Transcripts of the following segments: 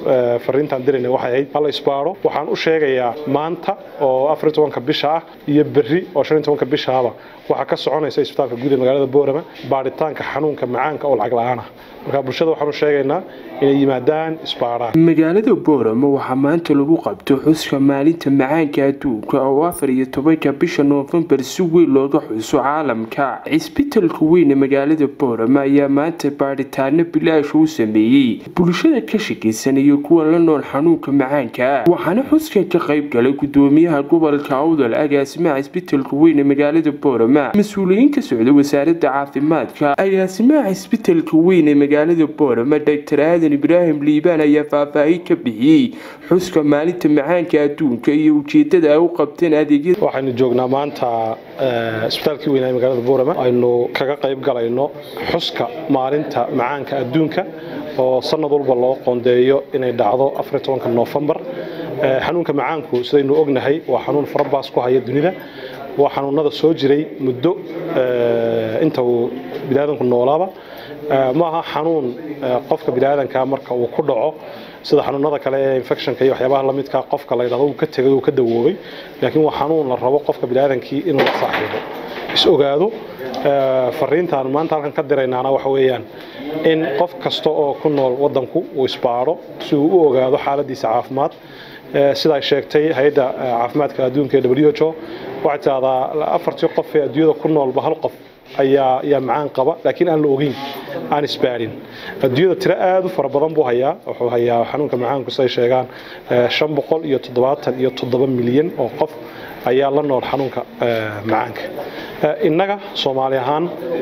fariintaan dirayna waxay ahayd hala isbaaro waxaan u sheegayaa maanta oo afar tobanka bisha ah iyo berri oo shan tobanka bishaaba waxaa ka soconaysa isbitaalka guud ee magaalada boorama baaritaanka xanuunka macaanka oo lacag la-aan ah marka bulshada waxaanu sheegaynaa inay yimaadaan isbaaraan magaalada boorama waxaa maanta lagu qabto xuska maalinta macaanka adduunka oo afar iyo tobanka bisha noofembar si weyn looga xuso caalamka cisbitalka weyn ee magaalada boorama ayaa maanta baadhitaano bilaash u sameeyey bulshada ka shakaysan iyo kuwa la nool xanuunka macaanka waxaana xuska ka qayb galay gudoomiyaha gobolka awdal agaasimaha cisbitalka weyn ee magaalada boorama mas-uuliyiin ka socda wasaaradda caafimaadka agaasimaha cisbitalka weyn ee magaalada boorama dr aadan ibraahim liibaan ayaa faahfaahin ka bixiyey xuska maalinta macaanka adduunka iyo ujeedada ay u qabteen adeegyada waxaynu joognaa maanta isbitaalkii weynaa magaalada boorama aynu kaga qayb galayno xuska maalinta macaanka adduunka oo sanad walba loo qoondeeyo inay dhacdo afar tobanka noofembar xanuunka macaanku sidaynu ognahay waa xanuun farabaas ku haya dunida waa xanuunada soo jiray muddo inta uu biniaadanku noolaaba maaha xanuun qofka biniaadanka marka uu ku dhaco sida xanuunada kale ee infectionka iyo waxyaabaha lamidka qofka la yidhahdo uu ka tegay uu ka dawoobay laakiin waa xanuun la rabo qofka biniaadankii inuu la saaxiibo is ogaado fariintaan maanta halkan ka diraynaana waxa weeyaan in qof kasta oo ku nool wadanku uu isbaaro si uu u ogaado xaaladiisa caafimaad sidaa sheegtay hay-adda caafimaadka adduunka ee w h o waxay tidahdaa afartii qof ee adduunyada ku noolba hal qof ayaa ayaa macaan qaba laakiin aan la ogeyn aan isbaarin adduunyada tiro aada u fara badan buu hayaa wuxuu hayaa xanuunka macaanku siday sheegaan shan boqol iyo toddobaatan iyo toddoba milyan oo qof ayaa la nool xanuunka macaanka innaga soomaali ahaan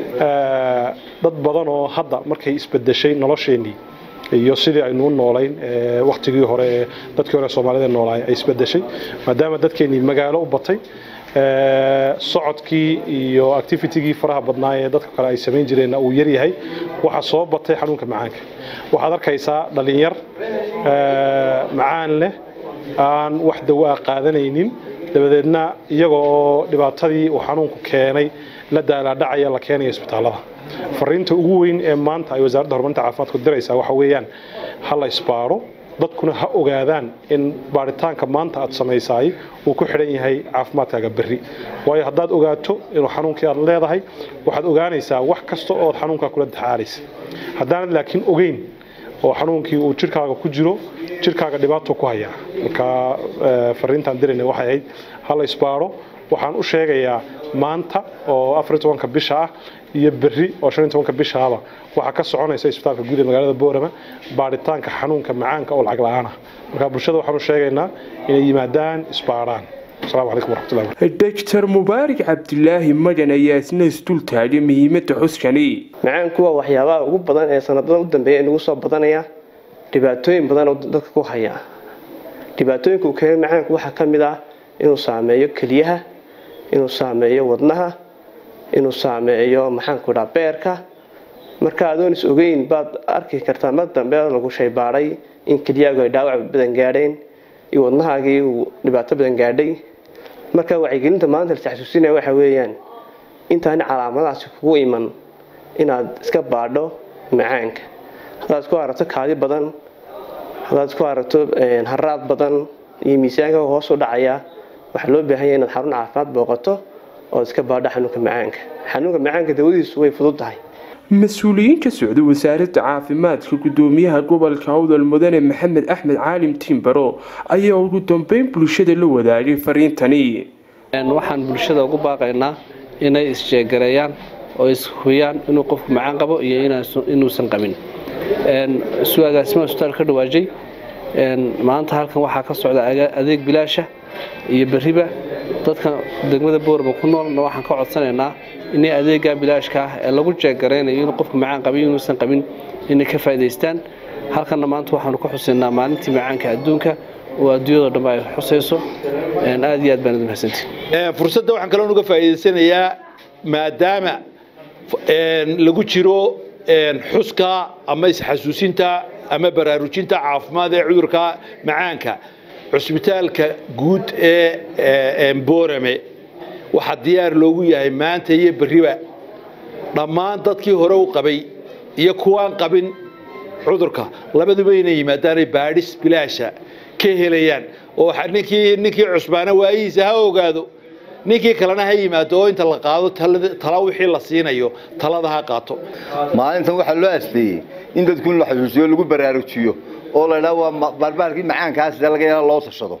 dad badan oo hadda markay isbedeshay nolosheennii iyo sidii aynu u noolayn waktigii hore ee dadkii hore soomaalida noolaay ay isbedeshay maadaama dadkeennii magaalo u batay socodkii iyo activitigii faraha badnaa ee dadka kale ay samayn jireenna uu yaryahay waxaa soo batay xanuunka macaanka waxaad arkaysaa dhalinyar macaan leh aan wax dawaa qaadanaynin dabadeedna iyaga oo dhibaatadii uu xanuunku keenay la daalaadhacaya la keenaya isbitaallada fariinta ugu weyn ee maanta ay wasaaradda horumarinta caafimaadku diraysaa waxa weeyaan ha la isbaaro dadkuna ha ogaadaan in baaritaanka maanta aad samaysaay uu ku xidhan yahay caafimaadkaaga berri waayo haddaad ogaato inuu xanuunkii aad leedahay waxaad ogaanaysaa wax kasta ood xanuunkaa kula taxaalaysa haddaanad laakiin ogeyn oo xanuunkii uu jirkaaga ku jiro jirkaaga dhibaato ku hayaa marka fariintaan dirayna waxay ahayd ha la isbaaro waxaan u sheegayaa maanta oo afar tobanka bisha ah iyo berri oo shan tobanka bishaaba waxaa ka soconaysa isbitaalka guud ee magaalada boorama baaritaanka xanuunka macaanka oo lacag la-aan ah marka bulshada waxaanu sheegaynaa inay yimaadaan isbaaraan asalaamu calaykum waraxmatullahi doctor mubaarak cabdilaahi magan ayaa isna isdul taagay muhiimadda xuskani macaanku waa waxyaabaha ugu badan ee sanadadan u dambeeya inagu soo badanaya dhibaatooyin badan oo dadka ku haya dhibaatooyinka uu keenay macaanku waxaa ka mid ah inuu saameeyo keliyaha inuu saameeyo wadnaha inuu saameeyo maxaanku dhaa beerka marka adoon is ogeyn baad arki kartaa mar dambe lagu shaybaaday in keliyaagu ay dhaawac badan gaadheen iyo wadnahaagii uu dhibaato badan gaadhay marka wacyigelinta maanta la taxsuusinaya waxa weeyaan intaani calaamadahaasi kugu iman inaad iska baadho macaanka haddaad isku aragto kaadi badan haddaad isku aragto haraad badan iyo miisaanka hoos u dhacaya waxaa loo baahan yahay inaad xarun caafimaad booqato oo iska baadho xanuunka macaanka xanuunka macaanka dawadiisu way fudud tahay mas-uuliyiin ka socda wasaaradda caafimaadka gudoomiyaha gobolka awdal mudane maxamed axmed caalim tiimbaro ayaa ugu dambeyn bulshada la wadaagay fariintani waxaan bulshada ugu baaqaynaa inay isjeegareeyaan oo ishuyaan inuu qofku macaan qabo iyo inuusan qabin suu agaasimaha isbitaal ka dhawaajay maanta halkan waxaa ka socda adeeg bilaasha iyo beriba dadka degmada boorba ku noolna waxaan ka codsanaynaa inay adeega bilaashka ah ee lagu jeegaraynayo inuu qofku macaan qabiyo inuusan qabin inay ka faa'idaystaan halkanna maanta waxaanu ka xusaynaa maalintii macaanka adduunka oo adduunyadoo dhanba ay xusayso aad iyo aad baan idin mahadsantihi fursadda waxaan kaloo uga faa'iidaysanayaa maadaama lagu jiro xuska ama isxasuusinta ama baraarujinta caafimaad ee cudurka macaanka cusbitaalka guud ee boorame waxaa diyaar loogu yahay maanta iyo berriba dhammaan dadkii hore u qabay iyo kuwaan qabin cudurka labaduba inay yimaadaanay baadhis bilaasha ka helayaan oo ninkii ninkii cusbaana waayihiisa ha ogaado ninkii kalena ha yimaado oo inta la qaado tala wixii la siinayo talada ha qaato maalintan waxaa loo asteeyey in dadku in la xusuusiyo lagu baraarujiyo oo la idhaha waa barbaalkii macaankaas laga yala loo tashado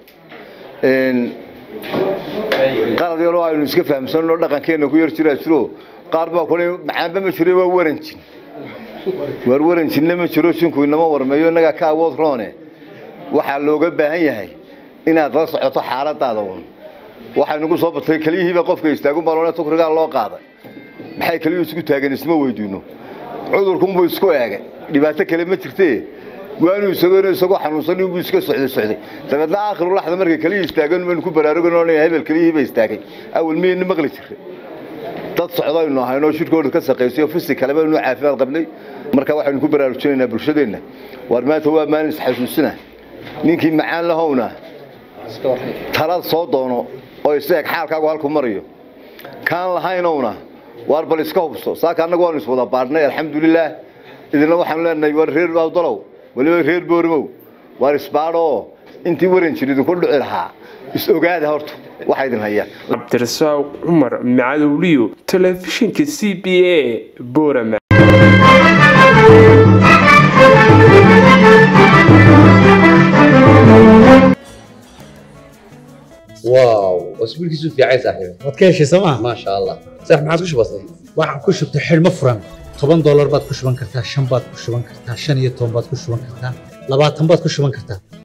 qalad yaroo aynu iska fahamsanno dhaqankeenna ku yar jiraa jiro qaar baa kule macaanba ma jiro waa waranjin waar waranjinna ma jiro jinku inama warmeeyo innagaa ka awood roone waxaa looga baahan yahay inaad la socoto xaaladaada un waxaynugu soo batay keliyihiiba qofka istaagun baloone tukrigaa loo qaaday maxay keliyuhu isku taagan isma weydiino cudurkunbuu isku eegay dhibaato kale ma jirtee waanuu isagoo isagoo xanuunsan inbuu iska socday socday dabeedna aakhiru laxda markay keliyii istaagan baynu ku baraarugan oo hebel keliyihiiba istaagay awal miyayna maqli jiray dad socdaynu ahaynoo shirkooda ka shaqaysayo fisi kale baynu caafimaad qabnay marka waxaynu ku baraarujinaynaa bulshadeenna waar maanta waa maalin isxasuusina ninkii macaan lahowna talad soo doono oo iseeg xaalkaagu halku marayo kaan lahaynowna waar bal iska hubso saaka annagu waanu iswada baadhnay alxamdulilaah idina waxaanu leenahay waar reer awdalow waliba reer boorimow waar isbaadhoo intii waran jir idinku dhici lahaa is ogaada horta waxaa idin hayaan cabdirasaaq cumar macadowliyo telefishinka c b a boorama واو واسبوع كيسو في عيسى صاحبي waad ka heshay sooma ما شاء الله صح ما عادش بسيط waxaan ku shubtay xidhmo furan toban doolar baad ku shuban kartaa shan baad ku shuban kartaa shan iyo toban baad ku shuban kartaa labaatan baad ku shuban kartaa